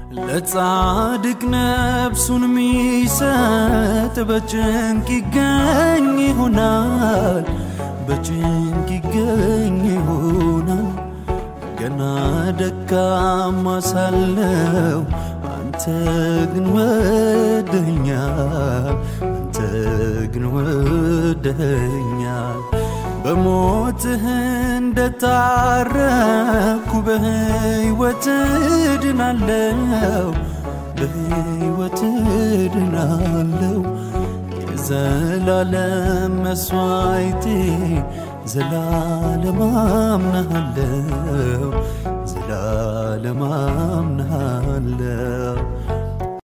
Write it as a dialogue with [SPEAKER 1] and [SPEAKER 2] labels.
[SPEAKER 1] ለጻድቅ ነፍሱን ሚሰጥ በጭንቅ ይገኝ ይሆናል፣ በጭንቅ ይገኝ ይሆናል። ገና ደካማ ሳለው አንተ ግን ወደኛል፣ አንተ ግን ወደኛል። በሞትህ እንደታረኩ በሕይወት ድናለው፣ በሕይወት ድናለው። የዘላለም መስዋዕቴ ዘላለም አምናሃለው፣ ዘላለም አምናሃለው።